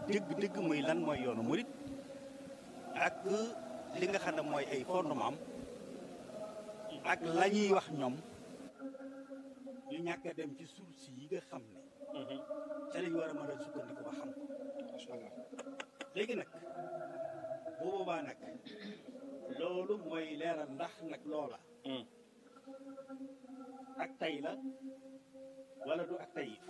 dëgg-dëgg muy lan mooy yoonu murit ak li nga xam ne mooy ay fondement am ak la ñuy wax ñoom ñu ñàkk a dem ci source yi nga xam ne ca lañ war a mën a sukkandiku ba xam ko macha allah léegi nag bu boobaa nag loolu mooy leeral ndax nag loola ak tay la wala du ak tayif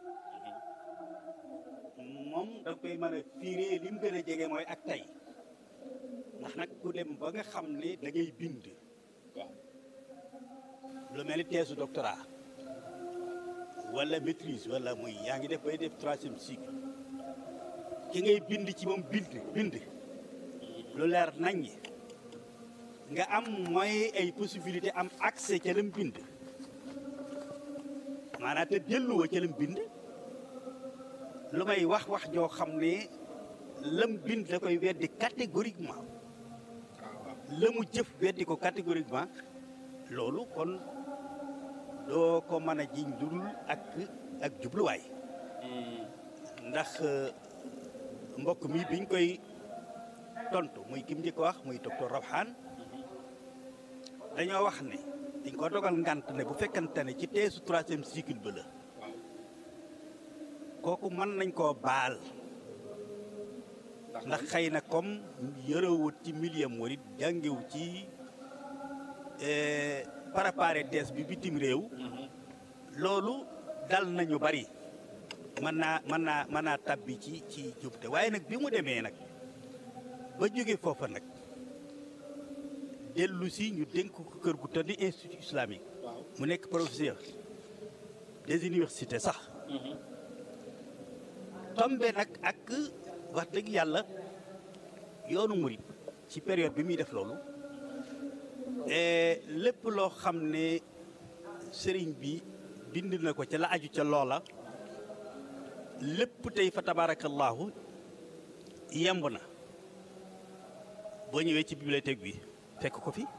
moom da koy mën a fiiree li mu gën a jege mooy ak tay ndax nag ku dem ba nga xam ne da ngay bind waaw lu mel ni thèse doctorat wala maîtrise wala muy yaa ngi def bay def troisième cycle ki ngay bind ci moom bind bind lu leer nañ nga am mooy ay possibilité am accès ca lam bind maanaam te delluwa ca lam bind lu may wax wax joo xam ne lam bind da koy weddi catégoriquement la mu jëf weddi ko catégoriquement loolu kon doo ko mën a jiñ dul ak ak jubluwaay ndax mbokk mi biñ koy tontu muy kim njëkk wax muy docteur Rawhan dañoo wax ne dañ ko dogal ngant ne bu fekkante ne ci teesu troisième cycle ba la kooku mën nañ koo baal ndax xëy na comme yërëwut ci milieu murit jàngewu ci préparé thèse bi bitim réew loolu dal nañu bari mën naa mën naa mën naa tabbi ci ci jubte waaye nag bi mu demee nag ba jóge foofa nag dellu si ñu dénk ko kër gu tëdd institut islamique mu nekk professeur des universités sax tombe nag ak wax dëgg yàlla yoonu murit ci période bi muy def loolu lépp loo xam ne sëriñ bi bind na ko ca la aju ca loola lépp tey fa tabaarakallaahu yemb na boo ñëwee ci bibliothèque bi fekk ko fi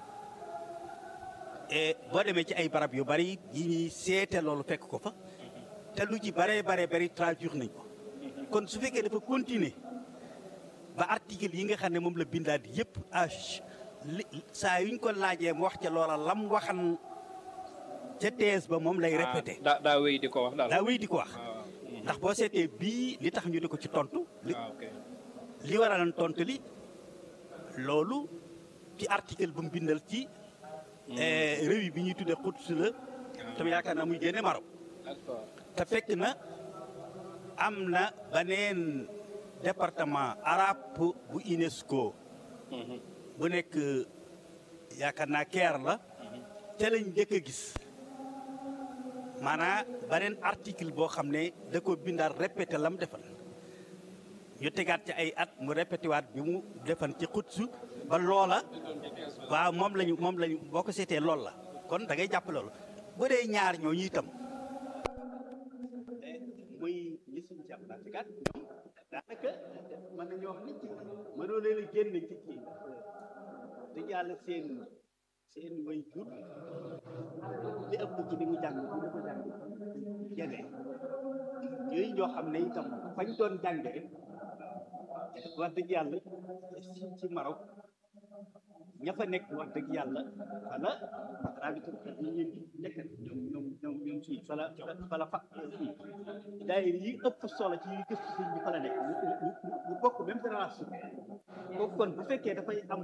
boo demee ci ay barab yu bari yi ñuy seete loolu fekk ko fa te lu ci bare bare bari traduire nañ ko kon su fekkee dafa continuer ba article yi nga xam ne moom la bindaat yëpp age li saa yuñ ko laajee mu wax ca loola lam waxan ca thèse ba moom lay répété daa daa wéy di ko wax daal daa wéy di ko wax ndax boo seetee bii li tax ñu di ko ci tontu li waaw ok li waralan tontu li loolu ci article ba mu bindal ci revue bi ñuy tuddee Quds la tam yaakaar naa muy génne Maroc d'accord te fekk na am na beneen département arabe bu UNESCO bu nekk yaakaar naa Caire la ca lañ njëkk a gis maanaam beneen article boo xam ne da ko bindaal répété lam defal ñu tegaat ci ay at mu répété waat bi mu defan ci xutsu ba loola waaw moom lañu moom lañu boo ko seetee loolu la kon da ngay jàpp loolu bu dee ñaar ñooñu itam muy ñi suñ ci am naatikat ñoom daanaka mën nañoo wax ni ci mënoo leen a génne ci kii te yàlla seen seen way jur li ëpp ci li mu jàng bi dafa jàng jene yooyu ñoo xam ne itam fañ doon jànge wax dëgg yàlla ci ci Maroc ña fa nekk wax dëgg yàlla wala rabitu yi ñu nekk ñoom ñoom ñoom ñoom fii fala fala fa fii daayir yi ëpp solo ci yi gëstu sëñ bi fa la nekk ñu ñu ñu bokk même génération kooku kon bu fekkee dafay am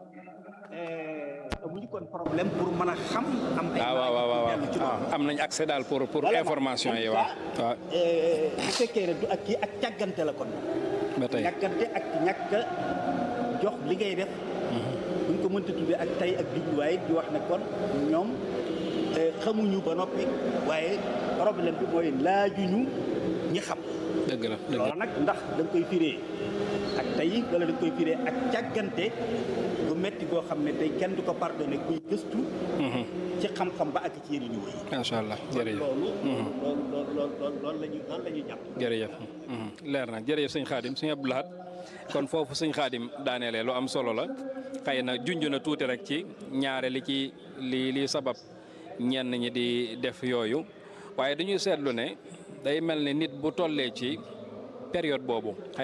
amuñu kon problème pour mën a xam am ay waaw waaw waaw dellu ci loolu. waaw am nañ accès daal pour pour Voilà, information yi waaw waaw bu fekkee ne du ak kii ak càggante la kon ba tey càggante ak ñàkk a jox li ngay def buñ ko mënta tuddee ak tey ak jubluwaay di wax ne kon ñoom eh, xamuñu ba noppi waaye problème bi mooy laajuñu ñi xam dëgg la dëgg la loolu nag ndax da nga koy firee ak tey wala da nga koy firee ak càggante gu metti goo xam ne tey kenn du ko pardonné kuy gëstu ci xam-xam ba ak ci yeneen niveau yi macha allah jërëjëf loolu loolu loolu loolu loolu la ñu loolu la ñu jàpp jërëjëf leer na jërëjëf sëñ Xaadim sëñ Abdou Lahad kon foofu sëñ Xaadim daaneele lu am solo la xëy na junj na tuuti rek ci ñaare li ci li li sabab ñenn ñi di def yooyu waaye dañuy seetlu ne day mel ni nit bu tollee ci période boobu